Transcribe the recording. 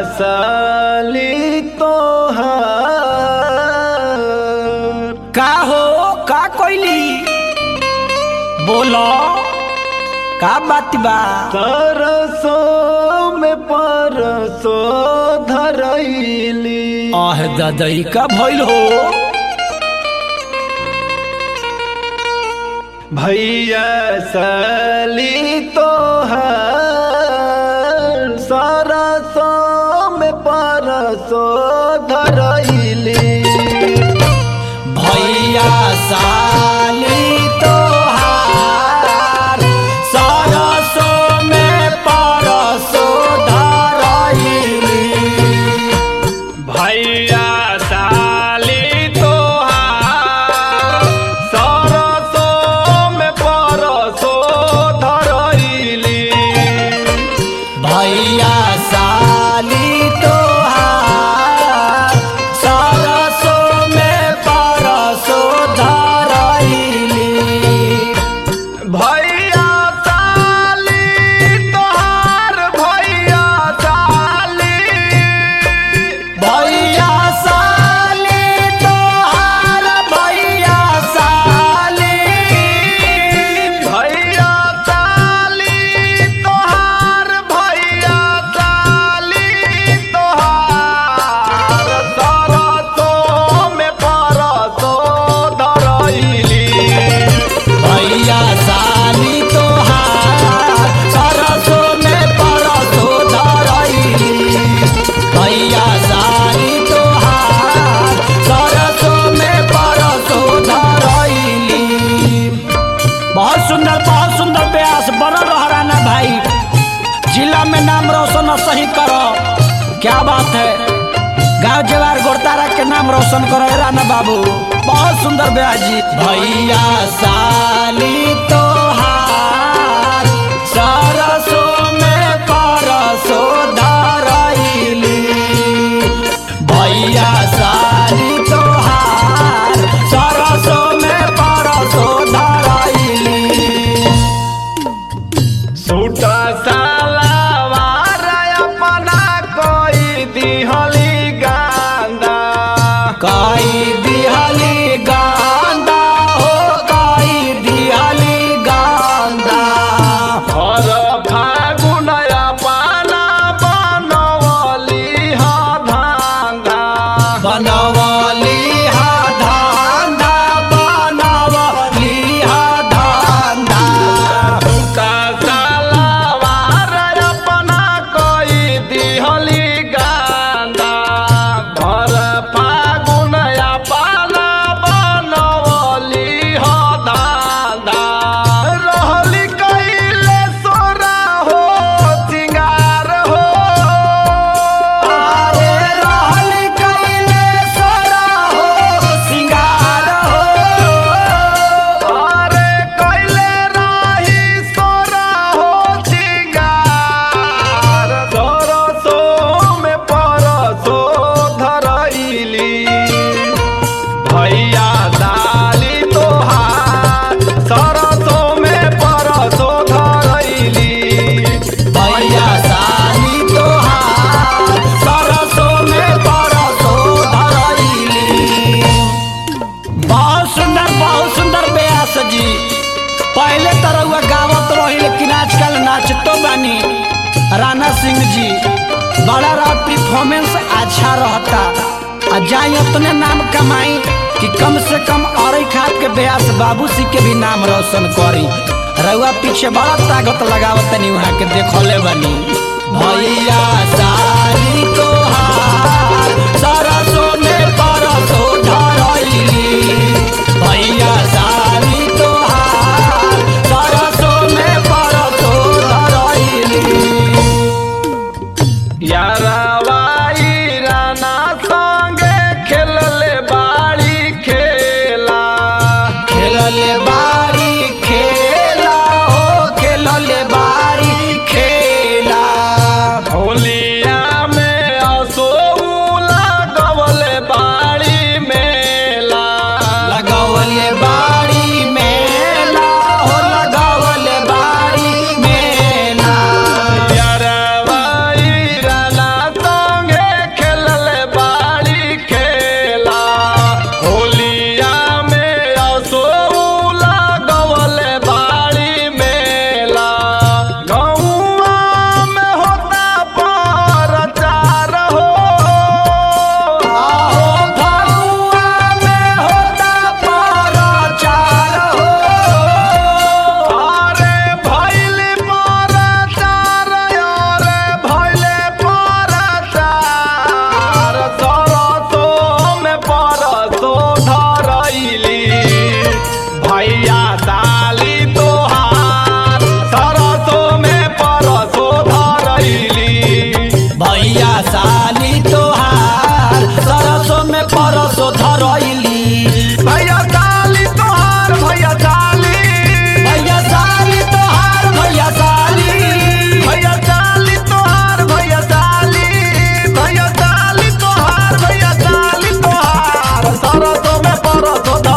साली तोहार का हो का कोइली बोलो का बात बा सरसों में परसों धरैली आह ददई का भइल हो भैया साली तोहार सरसों में परसों धरैली भैया साली तोहार सरसों में परसों धरैली भैया साली तोहार सरसों में परसों धरैली भैया साली तोहार सरसों में परसों धरैली भैया साली तोहार भैया साली भैया साली तोहार भैया साली भैया साली तोहार भैया साली तोहार सरसों में परसों धरैली भैया साली तोहार सरसों में परसों धरैली भैया साली तोहार सरसों में परसों धरैली बहुत सुंदर बहुत सुंदर ब्यास बनल रहराना भाई जिला में नाम रोशन सही करो क्या बात है गांव जवार गोरतारा के नाम रोशन करो हे राना बाबू बहुत सुंदर ब्यास जी भैया साली तोहार सरसों में परसों धरैली भैया साली तोहार सरसों में परसों धरैली सूटा सालावार अपना कोई दिहली गांदा काई दिहली गांदा हो काई दिहली गांदा हर फागुन अपना बनवली हा धांधा बनवली हा धांधा बनवली हा धांधा सूटा सालावार अपना कोई दिहली गांदा हर फागुन अपना बनवली हा धांधा रहली कैले सोरा हो सिंगार हो अरे रहल कैले सोरा हो सिंगार हो अरे कैले राही सोरा हो सिंगार सरसों में परसो धरैली भैया डाली तोहार सरसों में परसो धरैली भैया साली तोहार सरसों में परसों धरैली बहुत सुंदर बहुत सुंदर ब्यास जी पहले तो रउआ गावत रही लेकिन आजकल नाचतो बानी राणा सिंह जी बड़ा रहा परफॉर्मेंस अच्छा रहता आ जाई उतने नाम कमाई कि कम से कम अरई खाद के ब्यास बाबू सिंह के भी नाम रोशन करी रउआ पीछे बड़ा ताकत लगावत तनी वहाँ के देखले बनी भैया साली तोहार सरसों में परसों धरैली भैया साली तोहार सरसों में परसों धरैली यारावाई राना संगे खेलले बाड़ी खेला खेलले बारी खेला हो खेलले बारी खेला होलिया में असो में परत